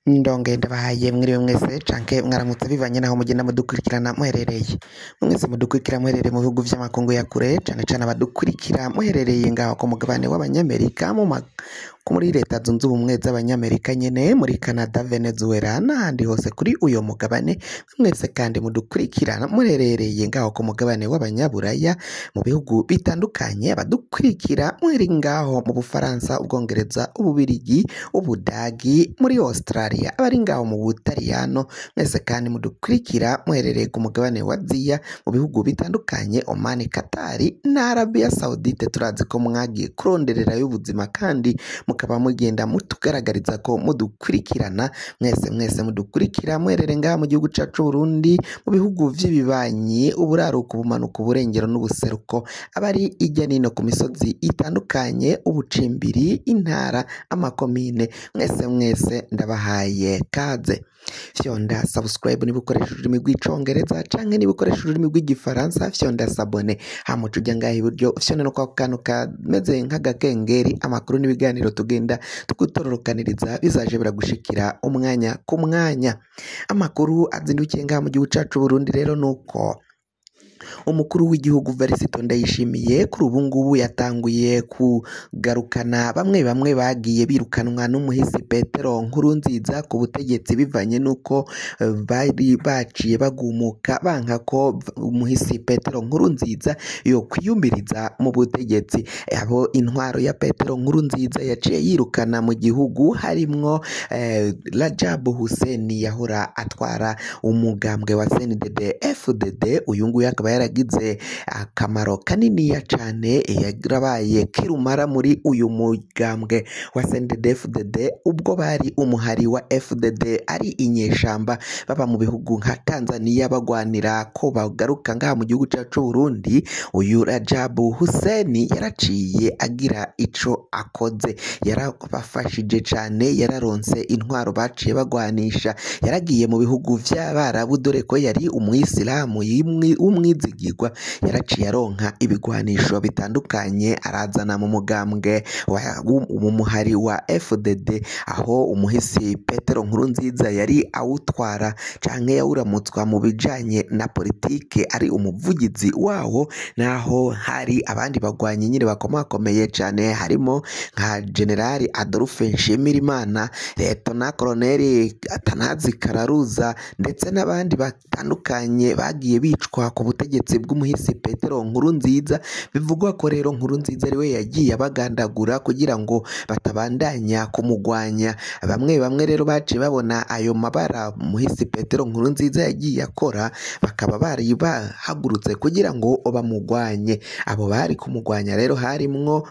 ndonge ndabahaye mwiriwe mwese canke mwaramutse bivanye naho mugenda mudukurikirana muherereye mwese mudukurikira muherereye mu bihugu vy'amakungu ya kure cane cane abadukurikira muherereye ngaho ku mugabane w'abanyamerika mu ma ko muri leta zunze ubumwe z'abanyamerika nyene muri canada venezuela n'ahandi hose kuri uyo mugabane mwese kandi mudukurikirana muherereye ngaho ku mugabane w'abanyaburaya mu bihugu bitandukanye abadukurikira muri ngaho mu bufaransa ubwongereza ububirigi ubudagi muri australia abari ngaho mu butaliyano mwese kandi mudukurikira muherereye ku mugabane wa aziya mu bihugu bitandukanye omani katari na arabiya saudite turazi ko mwagiye kurondererayo ubuzima kandi mukaba mugenda mutugaragariza ko mudukurikirana mwese mwese mudukurikira muherere ngaha mu gihugu cacu Burundi mu bihugu vy'ibibanyi uburaruko ubumanuko uburengero n'ubuseruko abari ijya nino ku misozi itandukanye ubucimbiri intara amakomine mwese mwese ndabahaye kaze fyonda subscribe niba ukoresha ururimi rw'icongereza canke niba ukoresha ururimi rw'igifaransa fyonda sabone hamuca ujya ngaha iburyo fyonda no kwa kantu kameze nk'agakengeri amakuru n'ibiganiro tugenda tugutororokaniriza bizaje biragushikira umwanya ku mwanya amakuru azindukiye ngaha mu gihugu cacu Burundi rero nuko umukuru w'igihugu Varisito Ndayishimiye kuri ubu ngubu yatanguye kugarukana bamwe bamwe bagiye birukanwa n'umuhisi Petero Nkurunziza ku butegetsi bivanye n'uko eh, bari baciye bagumuka banka ko umuhisi Petero Nkurunziza yo kwiyumviriza mu butegetsi abo intwaro ya Petero Nkurunziza yaciye yirukana mu gihugu harimwo eh, Rajabu Hussein yahora atwara umugambwe wa CNDD FDD uyu nguyu akaba yaragize akamaro kaniniya cane yarabaye kirumara muri uyu mugambwe wa CNDD-FDD ubwo bari umuhari wa FDD ari inyeshamba baba mu bihugu nka Tanzania bagwanira ko bagaruka ngaha mu gihugu cacu Burundi uyu Rajabu Hussein yaraciye agira ico akoze yarabafashije cane yararonse intwaro baciye bagwanisha yaragiye mu bihugu vy'abarabu dore ko yari umuyisilamu yimwi- w'umwizigirwa yaraciye aronka ibigwanisho bitandukanye arazana mu mugambwe wa- w'u- mu muhari wa FDD aho umuhisi Petero Nkurunziza yari awutwara canke yawuramutswa mu bijanye na politike ari umuvugizi wawo naho hari abandi bagwanyi nyine bakomakomeye cane harimo nka generali Adolphe Nshimirimana Letona Koloneli Atanazi Kararuza ndetse n'abandi batandukanye bagiye bicwa ku butegetsi bw'umuhisi Petero Nkurunziza bivugwa ko rero Nkurunziza ariwe yagiye abagandagura kugira ngo batabandanya kumugwanya bamwe bamwe rero baciye babona ayo mabara umuhisi Petero Nkurunziza yagiye akora bakaba bari bahagurutse kugira ngo bamugwanye abo bari kumugwanya rero harimwo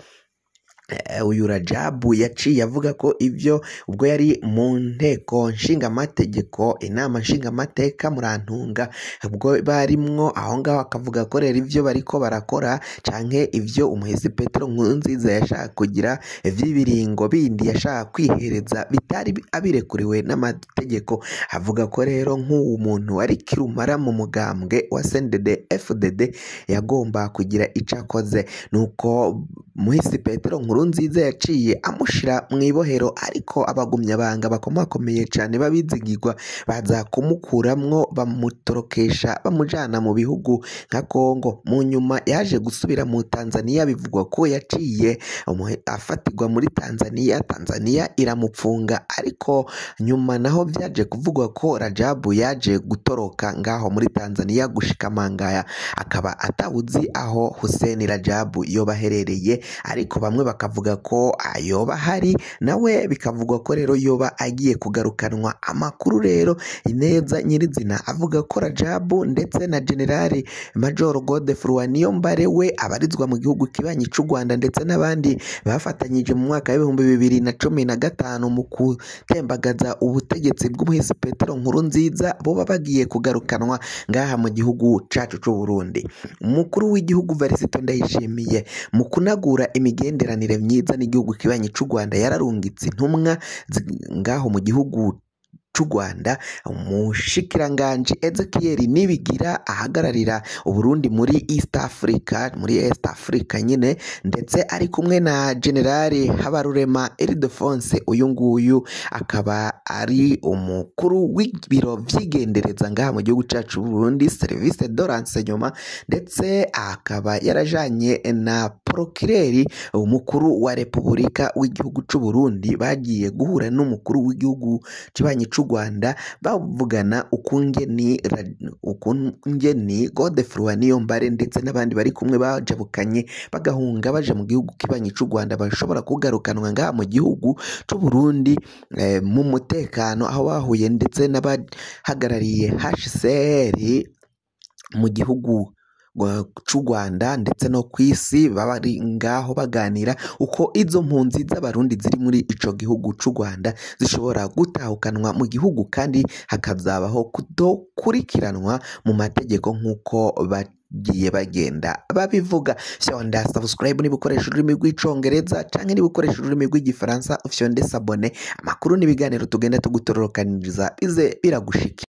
eh, uyu Rajabu yaciye avuga ko ibyo ubwo yari mu nteko nshingamategeko inama nshingamateka murantunga ubwo barimwo aho ngaho akavuga ko rero ibyo bariko barakora canke ibyo umuhisi Petero Nkurunziza yashaka kugira vy'ibiringo bindi yashaka kwihereza bitari abirekuriwe n'amategeko avuga ko rero nk'uwo muntu wari kirumara mu mugambwe wa CNDD FDD yagomba kugira ico akoze nuko muhisi Petero Nkurunziza yaciye amushira mu ibohero ariko abagumyabanga bakomakomeye cane babizigirwa baza kumukuramwo bamutorokesha bamujana mu bihugu nka Kongo mu nyuma yaje gusubira mu Tanzania bivugwa ko yaciye umuhe- afatirwa muri Tanzania Tanzania iramupfunga ariko nyuma naho vyaje kuvugwa ko Rajabu yaje gutoroka ngaho muri Tanzania gushika Mangaya akaba atawuzi aho Hussein Rajabu yoba aherereye ariko bamwe bakavuga ko ayoba ahari nawe bikavugwa ko rero yoba agiye kugarukanwa amakuru rero neza nyirizina avuga ko Rajabu ndetse na Generali Major Godefroid Niyombare we abarizwa mu gihugu kibanyi c'u Rwanda ndetse n'abandi bafatanyije mu mwaka w'ibihumbi bibiri na cumi na gatanu mu gutembagaza ubutegetsi bw'umuhisi Petero Nkurunziza boba bagiye kugarukanwa ngaha mu gihugu cacu c'u Burundi umukuru w'igihugu Varisito Ndayishimiye mu kunagura imigenderanire myiza n'igihugu kibanyi c'u Rwanda yararungitse intumwa zi- ngaho mu gihugu c'u Rwanda umushikiranganji Ezekiel Nibigira ahagararira Uburundi muri East Africa muri East Africa nyine ndetse ari kumwe na General Habarurema Ildefonse uyu nguyu akaba ari umukuru w'ibiro vy'igendereza ngaha mu gihugu cacu Burundi service de renseignement ndetse akaba yarajanye na procureur umukuru wa Repubulika w'igihugu c'u Burundi bagiye guhura n'umukuru w'igihugu kibanyi c'u Rwanda bavugana ukungeni ukungeni Godefroid Niyombare ndetse n'abandi bari kumwe bajabukanye bagahunga baja mu gihugu kibanyi c'u Rwanda bashobora kugarukanwa ngaha mu gihugu c'u Burundi eh, mu mutekano aho bahuye ndetse n'abahagarariye HCR mu gihugu c'u Rwanda ndetse no ku isi bari ngaho baganira uko izo mpunzi z'abarundi ziri muri ico gihugu c'u Rwanda zishobora gutahukanwa mu gihugu kandi hakazabaho kudokurikiranwa mu mategeko nk'uko bagiye bagenda babivuga fyonda subscribe niba ukoresha ururimi rw'icongereza canke niba ukoresha ururimi rw'igifaransa fyonde sabone amakuru n'ibiganiro tugenda tugutororokaniriza bize biragushikira